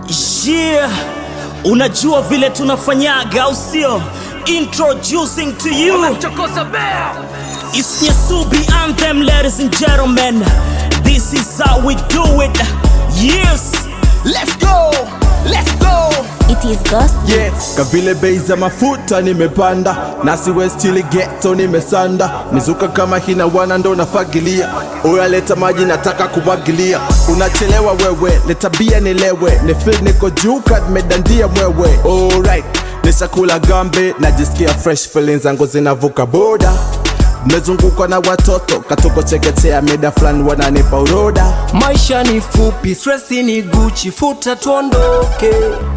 Yeah, unajua vile tunafanyaga au sio? Introducing to you It's Nyasubi Anthem, ladies and gentlemen. This is how we do it. Yes, Let's go, let's go. It is Ghost Yes. Kavile bei za mafuta nimepanda, nasi westili ghetto nimesanda, mizuka kama hina wana ndo nafagilia, oya leta maji nataka kumwagilia, unachelewa wewe, leta bia nilewe, ni feel niko juu kad medandia mwewe, alright nishakula gambe, najisikia fresh feelings zangu zinavuka boda Nimezungukwa na watoto katoko chekechea, mida fulani wananipa uroda Maisha ni fupi, stresi ni Gucci, futa tuondoke.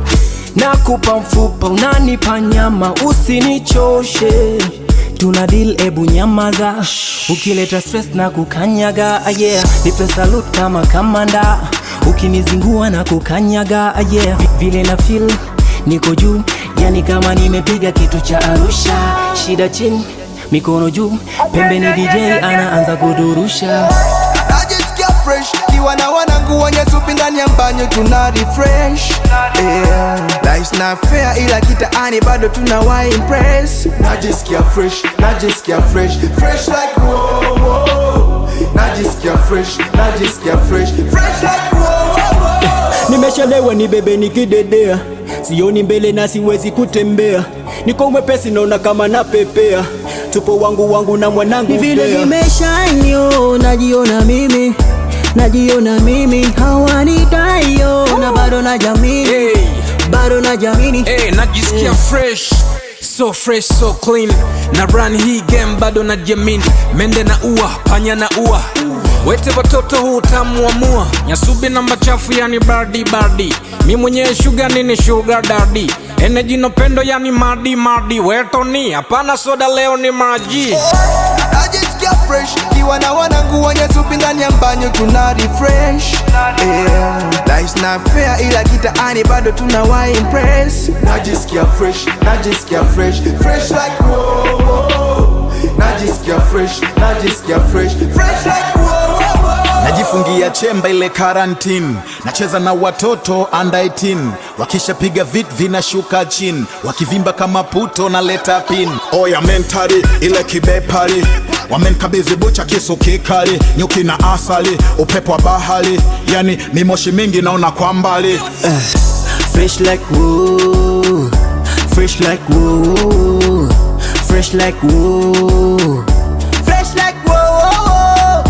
Nakupa mfupa, unanipa nyama, usinichoshe. Tuna deal, ebu nyamaza. Ukileta stress na kukanyaga, ah, yeah. Nipe salute kama kamanda, ukinizingua na kukanyaga, ah, yeah. Vi- Vile na feel niko juu, yani kama nimepiga kitu cha Arusha. Shida chini, mikono juu, pembeni DJ anaanza kudurusha. najisikia fresh kiwa na wanangu wenye supi ndani ya mbanyo tuna refresh yeah. Life's not fair ila kitaani bado tuna wa impress najisikia fresh najisikia fresh fresh like wow, wow. najisikia fresh najisikia fresh fresh like wow, wow, wow. Nimeshalewa ni bebe nikidedea, sioni mbele na siwezi kutembea, niko mwepesi naona kama napepea, tupo wangu wangu na mwanangu Ni vile Bea. nimeshanyo, najiona mimi, najiona mimi, hawanitayo na bado na jamini, Hey, bado na jamini. hey, najisikia fresh so fresh so clean na run hii game bado na jamini mende na ua panya na ua wete watoto huu utamu wa mua nyasubi na machafu yani bardi bardi mi mwenyewe shuga nini shuga dadi eneji no pendo yani madi madi wetoni hapana soda leo ni maji najisikia fresh kiwa na wanangu wenye supi ndani ya mbanyo tuna refresh yeah. Life's not fair ila kitaani bado tuna wa impress najisikia fresh najisikia fresh fresh like wow, wow. najisikia fresh najisikia fresh fresh like wow, wow, wow. najifungia chemba ile karantini nacheza na watoto under 18 wakishapiga vit vinashuka chini wakivimba kama puto na leta pin oya mentari ile kibepari wamenkabidhi bucha kisu kikali nyuki na asali upepo wa bahari yani mimoshi mingi naona kwa mbali Fresh like woo, fresh like woo, fresh like woo. fresh like wow, wow, wow.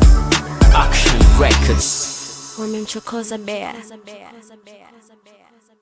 Action Records. wamemchokoza Bea.